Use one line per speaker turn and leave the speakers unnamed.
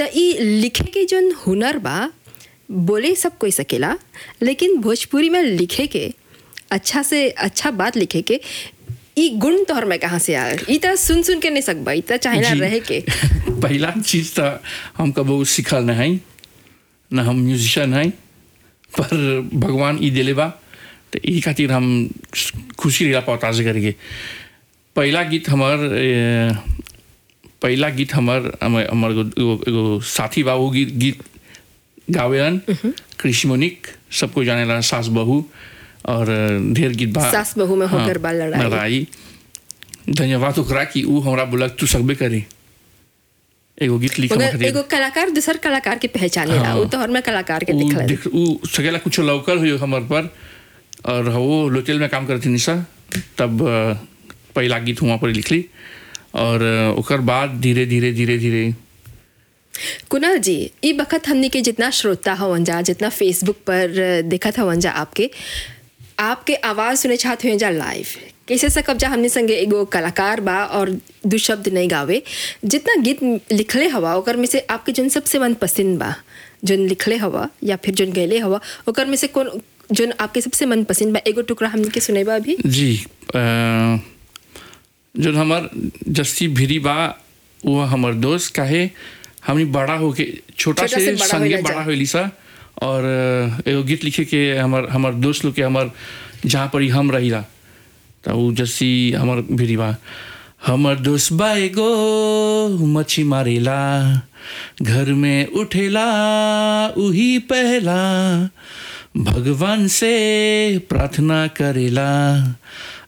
ई लिखे के जौन हुनर बा बोले सब कोई सकेला लेकिन भोजपुरी में लिखे के अच्छा से अच्छा बात लिखे के ई गुण तोहर में कहाँ से आयल ई त सुन सुन के नहीं सकबा ई त चाहेला
जी।
रहे के
पहला चीज तो हम कबो सीखल न है न हम म्यूजिशियन हैं पर भगवान ई दिले बा तो ई खातिर हम खुशी रहा पौता से करके पहला गीत हमार ए, पहला गीत हमार हमर हमर एगो एगो- एगो साथी बा वो गीत गीत गावेलन कृषि मोनिक सबको जानेला सास बहू और ढेर गीत बा
सास बहू में होकर बा लड़ाई।
लड़ाई धन्यवाद ओकरा कि ऊ हमरा बोलक तू सकबे करी एगो गीत लिख
मगर एगो कलाकार दूसर कलाकार के पहचानेला
हाँ।
उ तोहर में कलाकार के
ऊ
दिखला
देख ऊ सकेला कुछ लौकल हुई हमर पर और वो लोटेल में काम करती निशा तब अ, पहला गीत वहाँ पर लिखली और अ, ओकर बाद धीरे धीरे धीरे धीरे
कुणाल जी ई बखत हमने के जितना श्रोता हवन जा जितना फेसबुक पर देखत हवन जा आपके आपके आवाज़ सुने चाहते हुए जा लाइव कैसे सकब जा हमने संगे एगो कलाकार बा और दू शब्द नहीं गावे जितना गीत लिखले हवा ओकर में से आपके जोन सबसे मन पसंद बा जोन लिखले हवा या फिर जोन गैले हवा ओकर में से कौन जोन आपके सबसे मन पसंद बा एगो टुकड़ा हमने के सुनेबा अभी
जी अ, जो हमर जस्सी भिरी बा वो हमर दोस्त काहे हमनी बड़ा होके छोटा
छोटा
से
से बड़ा
संगे
होइला
बड़ा
जा।
होइली सा और अ, एगो गीत लिखे के हमर हमर दोस्त लोग के हमर जहाँ पर ही हम रहिला तो वो जस्सी हमर भिरी बा हमर दोस्त बा एगो मच्छी मारेला घर में उठेला उही पहला भगवान से प्रार्थना करेला